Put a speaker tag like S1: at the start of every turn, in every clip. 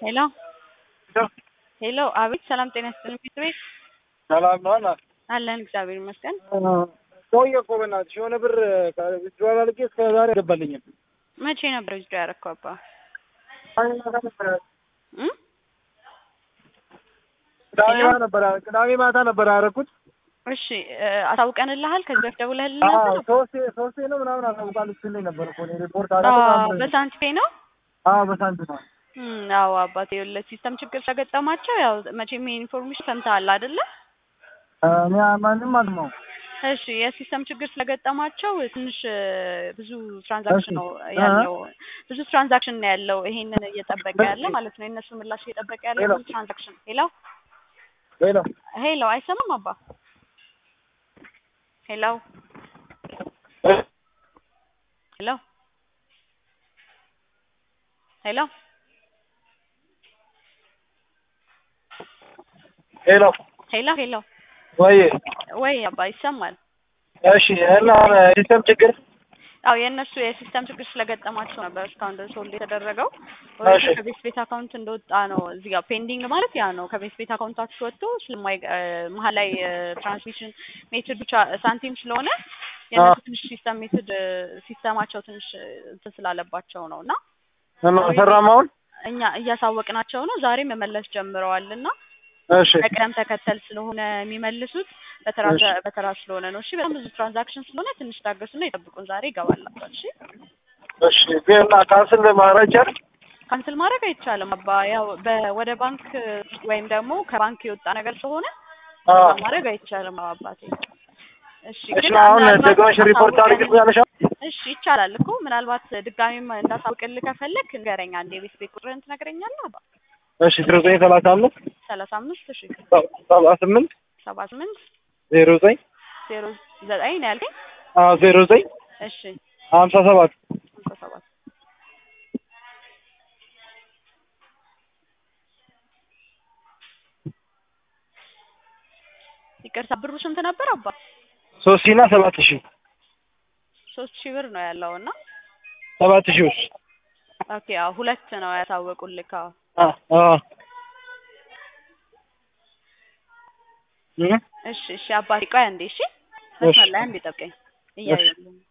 S1: ሄሎ ሄሎ፣ አቤት። ሰላም ጤና ይስጥልኝ። ፊት ቤት
S2: ሰላም ነው አላ
S1: አለን፣ እግዚአብሔር ይመስገን።
S2: ሰውዬ እኮ በእናትሽ የሆነ ብር ዊዝድሮዋል አድርጌ እስከ ዛሬ አልገባልኝም።
S1: መቼ ነበር ዊዝድሮ ያደረከው አባ? እ
S2: ቅዳሜ ማታ ነበር ቅዳሜ ማታ ነበር ያደረኩት።
S1: እሺ አሳውቀንልሃል? ከዚህ በፊት ደውለህልን
S2: አዎ
S1: ነበር?
S2: ሶስቴ ሶስቴ ነው ምናምን አሳውቃለሁ ስትለኝ ነበር እኮ እኔ ሪፖርት
S1: አዎ፣
S2: አደረኩት።
S1: በሳንቲፔ ነው።
S2: አዎ በሳንቲም ነው።
S1: እም፣ አዎ አባቴ፣ ይኸውልህ ሲስተም ችግር ስለገጠማቸው ያው መቼም ይሄ ኢንፎርሜሽን ሰምተሃል አይደለ?
S2: እኔ ማንም አልማው
S1: እሺ የሲስተም ችግር ስለገጠማቸው ትንሽ እ፣ ብዙ ትራንዛክሽን
S2: እሺ።
S1: ነው ያለው ብዙ ትራንዛክሽን ነው ያለው። ይሄንን እየጠበቀ ያለ ማለት ነው የእነሱ ምላሽ እየጠበቀ ያለ
S2: ሄሎ።
S1: ብዙ ትራንዛክሽን። ሄሎ
S2: ሌላ
S1: ሄሎ፣ አይሰማም አባ? ሄሎ ሄሎ ሄሎ
S2: ሄሎ
S1: ሄሎ ሄሎ
S2: ወይ
S1: ወይ አባ ይሰማል?
S2: እሺ እና ሲስተም ችግር
S1: አዎ የእነሱ የሲስተም ችግር ስለገጠማቸው ነበር እስካሁን ድረስ ሆልድ የተደረገው።
S2: እሺ።
S1: ከቤት ቤት አካውንት እንደወጣ ነው እዚህ ጋር ፔንዲንግ ማለት ያ ነው። ከቤት ቤት አካውንታችሁ ወጥቶ ስለማይ እ፣ መሀል ላይ ትራንስሚሽን ሜትድ ብቻ ሳንቲም ስለሆነ የእነሱ ትንሽ ሲስተም ሜትድ ሲስተማቸው ትንሽ እ፣ እንትን ስላለባቸው ነው እና
S2: እና ሰራም አሁን
S1: እኛ እያሳወቅናቸው ነው። ዛሬ መመለስ ጀምረዋል እና
S2: እሺ
S1: በቅደም ተከተል ስለሆነ የሚመልሱት በተራ
S2: እሺ።
S1: በተራ ስለሆነ ነው። እሺ በጣም ብዙ ትራንዛክሽን ስለሆነ ትንሽ ታገሱና ይጠብቁን። ዛሬ ይገባላቸዋል። እሺ
S2: እሺ ግን ካንስል ማድረግ ይቻላል?
S1: ካንስል ማድረግ አይቻልም አባ። ያው በ- ወደ ባንክ ወይም ደግሞ ከባንክ የወጣ ነገር ስለሆነ
S2: አዎ
S1: ማድረግ አይቻልም አባቴ። እሺ
S2: እሺ
S1: ግን
S2: አሁን
S1: ምናልባት
S2: ደግመሽ ሪፖርት
S1: አሳውቀን-
S2: አድርግልኛለሽ?
S1: እሺ ይቻላል እኮ ምናልባት ድጋሚም እንዳሳውቅልህ ከፈለክ ንገረኝ። አንዴ የቤት ቤት ቁጥርህን ትነግረኛለህ አባ?
S2: እሺ ዜሮ ዘጠኝ ሰላሳ አምስት
S1: ሰላሳ አምስት እሺ
S2: ሰባ ስምንት
S1: ሰባ ስምንት
S2: ዜሮ ዘጠኝ
S1: ዜሮ ዘጠኝ ነው ያልከኝ?
S2: አዎ ዜሮ ዘጠኝ
S1: እሺ
S2: ሀምሳ ሰባት
S1: ሃምሳ ሰባት ይቅርታ ብሩ ስንት ነበር አባ?
S2: ሶስት ሺህ እና ሰባት ሺህ
S1: ሶስት ሺህ ብር ነው ያለው እና
S2: ሰባት ሺህ ውስጥ
S1: ኦኬ አዎ ሁለት ነው ያሳወቁልህ። አዎ
S2: አ አ እ
S1: እሺ እሺ አባቴ ቆይ አንዴ እሺ መስመር ላይ አንዴ ጠብቀኝ እያየሁልህ ነው።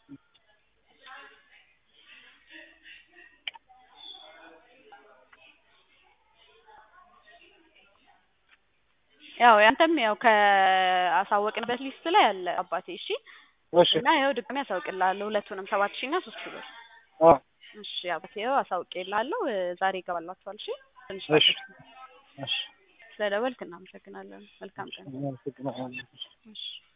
S1: ያው ያንተም ያው ከአሳወቅንበት ሊስት ላይ አለ አባቴ። እሺ
S2: እሺ
S1: እና ያው ድጋሜ አሳውቅልሃለሁ ሁለቱንም ሰባት ሺህ እና ሶስት ሺህ ብር።
S2: አ
S1: እሺ አባቴ ያው አሳውቅልሃለሁ እ፣ ዛሬ ይገባላችኋል። እሺ ትንሽ
S2: እሺ
S1: ታገሱ።
S2: እሺ
S1: ስለደወልክ እናመሰግናለን። መልካም ቀን።
S2: አመሰግናለሁ።
S1: እሺ